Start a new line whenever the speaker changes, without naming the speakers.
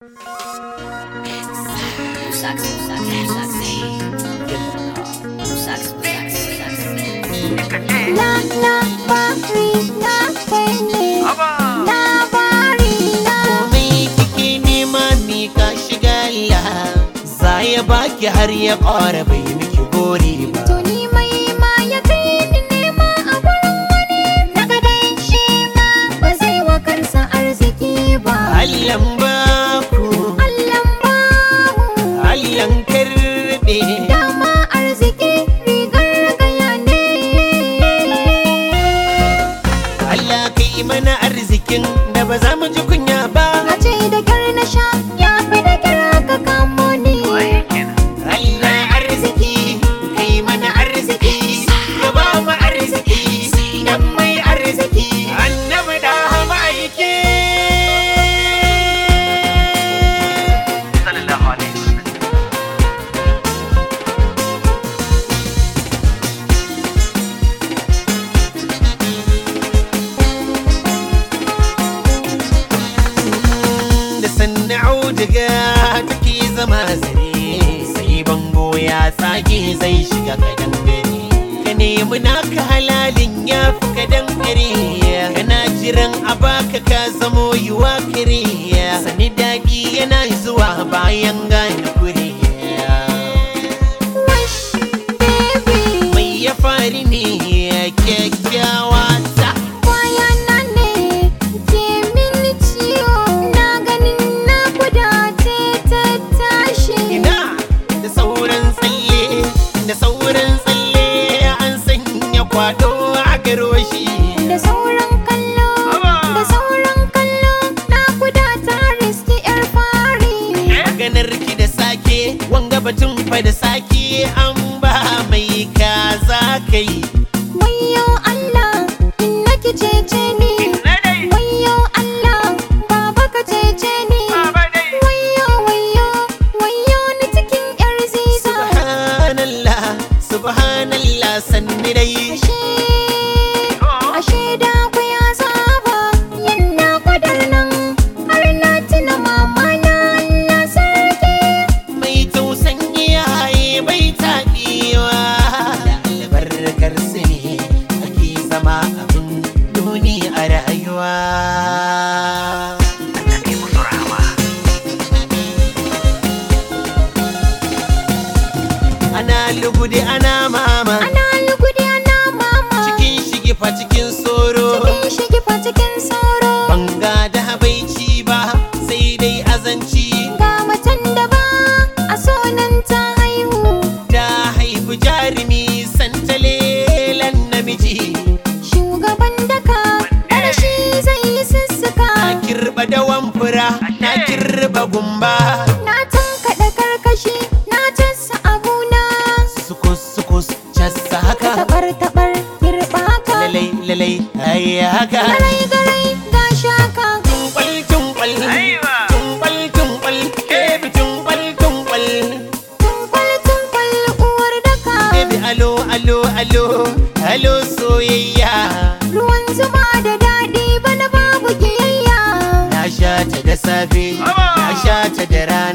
labari na kai ne labari na
komai kike nema mi ka shiga Allah za ya baki har ya ƙara bai miki gori ba
to ni mai ma ya kai ni nema a wurin wani daga dai shi ma ba zai wa kansa arziki ba
Allah baku
Allah bahu
Allah karbe
dama arziki rigar gaya ne
Allah kai mana arzikin da ba za mu ji kunya ba
a ce da kyar na sha ya fi da kyar ka kamo ni
Allah arziki kai mana arziki ka ba mu arziki dan mai arziki annabi da ma'aiki
sallallahu alaihi wasallam
da sanna auduga take zama zare sai bango ya tsage zai shiga kadan gari ka nemi naka halalin ya fi kadan gari kana jiran a baka ka zamo yiwa kare sani daɗi yana zuwa bayan gane kure
Wash, baby.
mai ya fari ne kyakkyawa ta
Kwayana ne ke mini ciwo na ganin na kudace ta tashi
ina da sauran tsalle da sauran tsalle an sanya kwado a garwashi
da sauran kallo da sauran kallo na kudata riski yar fari
maganar ki da sake wanga batun fa da sake an ba mai kaza kai
wayo Allah in nake cece ni wayo Allah baba ka cece ni wayo wayo wayo ni cikin yar ziza
subhanallah subhanallah sanni dai
ashe ashe da ku ya saba yana kwadar nan har na tuna mama na Allah sarki
mai tausan iyaye bai taɓewa da albarkar su ne ake zama abin duni a rayuwa
Allah kai musu rahama
ana lugude ana mama
ana lugudi ana mama
cikin shigifa cikin soro
cikin shigifa cikin sauro
banga da habaici ba sai dai azanci
ga macen da ba a sonan ta haihu
ta haifi jarumi santalelan namiji
shugaban daka dar shi zai yi sussuka
na kirba dawan fura na kirba gumba
na tankaɗe karkashi na tassa abuna
sukus sukus casa haka
tabar tabar kirɓa ka
lalai lalai ai haka
garai garai ga shaka
tunkwal tunkwal
Aiwa.
tunkwal tunkwal kebi tunkwal tunkwal
tunkwal tunkwal uwar daka
kebi alo alo alo alo soyayya
ruwan zuma da daɗi bana babu kiyayya
na sha ta da safe na sha ta da rana